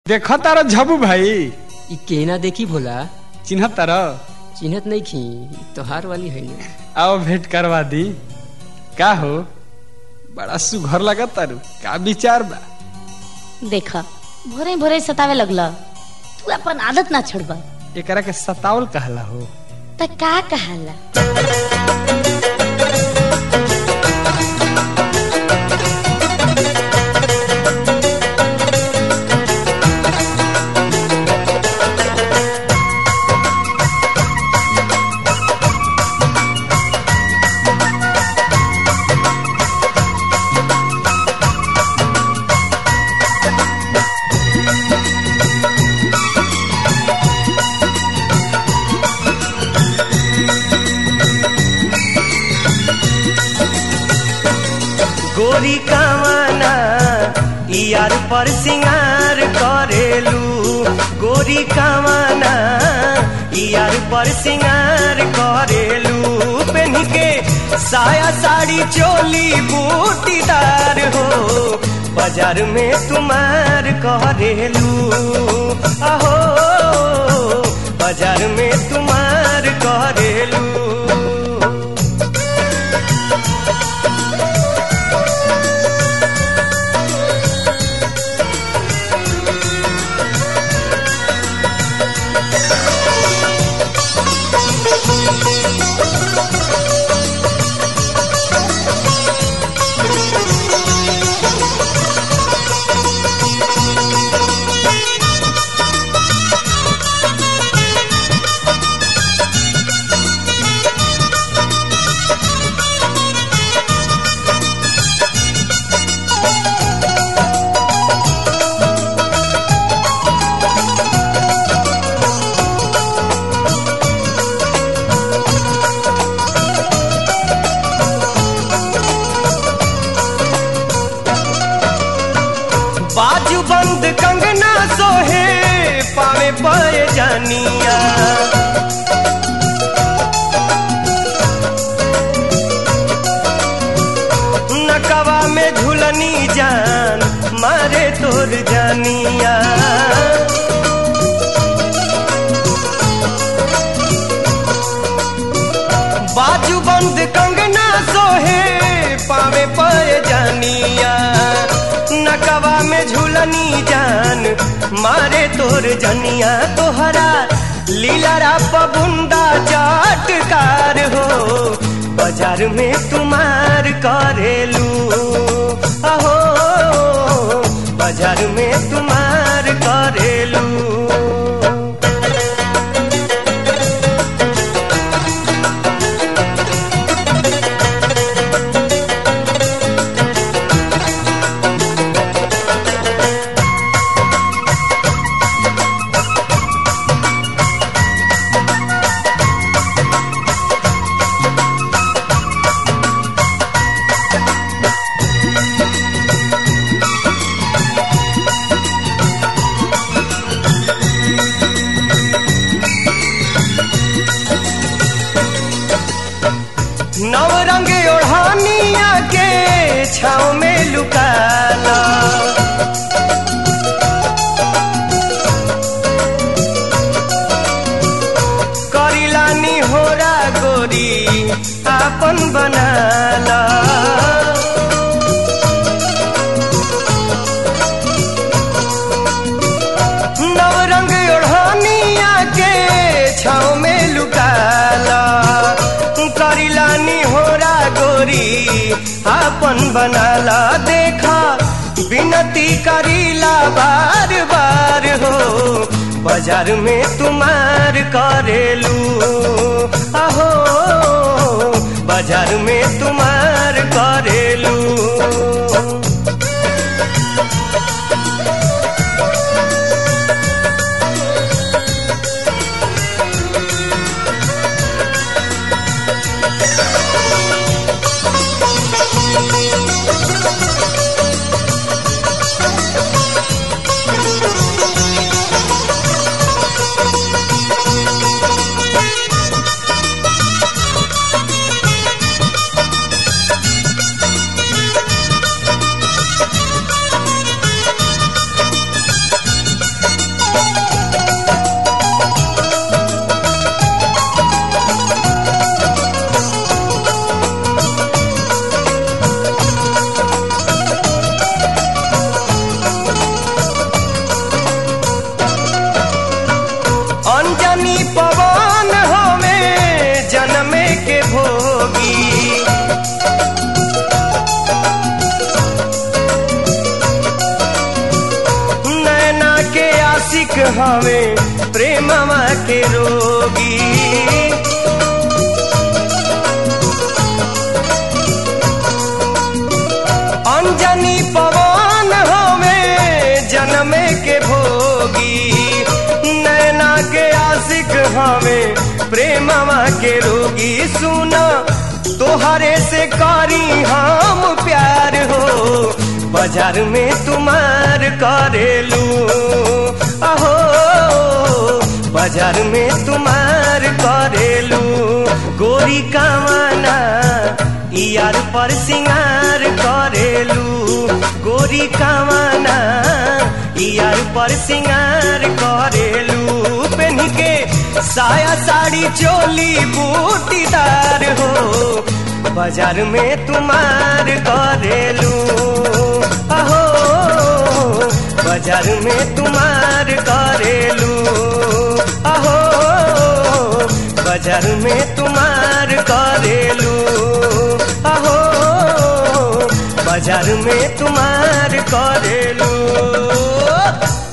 देख तारा झबू भाई इ केना देखी भोला चिन्ह तारा चिन्हत नहीं खी तोहार वाली है ना आओ भेंट करवा दी का हो बड़ा सुघर लगत तारू का विचार बा देख भोरे भोरे सतावे लगल तू अपन आदत ना छोड़ब एकरा के सतावल कहला हो त का कहाला गोरी कावाना यार पर सिंगार करेलू गोरी कावाना यार पर सिंगार करेलू पेन के साया साड़ी चोली बूटीदार हो बाजार में तुम्हार करेलू आहो बाजार में तुम्हार करेलू बाजू बंद कंगना सोहे पावे पाए जानिया नकवा में झुलनी जान मारे तोर जानिया बाजू बंद कंगना सोहे पावे पाए जानिया नकवा में झूलनी जान मारे तोर जनिया तोहरा लीला राप बुंदा चाटकार हो बाजार में तुम्हार करेलू अहो बाजार में तुम्हार करेलू नव रंग ओढ़ानिया के छाव में लुकाला करिलानी होरा गोरी आपन बनाला नव रंग ओढ़ानिया के छाव में लुकाला करिलानी होरा गोरी आपन बनाला देखा विनती करीला बार बार हो बाजार में तुम्हार करेलू आहो बाजार में तुम्हार करेलू आशिक हमें प्रेमवा के रोगी अंजनी पवन हमें जन्मे के भोगी नैना के आशिक हमें प्रेमवा के रोगी सुना तोहरे से करी हम प्यार हो बाजार में तुम्हार करेलू अहो बाजार में तुम्हार करेलू गोरी कामना यार पर सिंगार करेलू गोरी कामना यार पर सिंगार करेलू पेन के साया साड़ी चोली बूटीदार हो बाजार में तुम्हार करेलू अहो बाजार में तुम्हार करेलू अहो बाजार में तुम्हार करेलू अहो बाजार में तुम्हार करेलू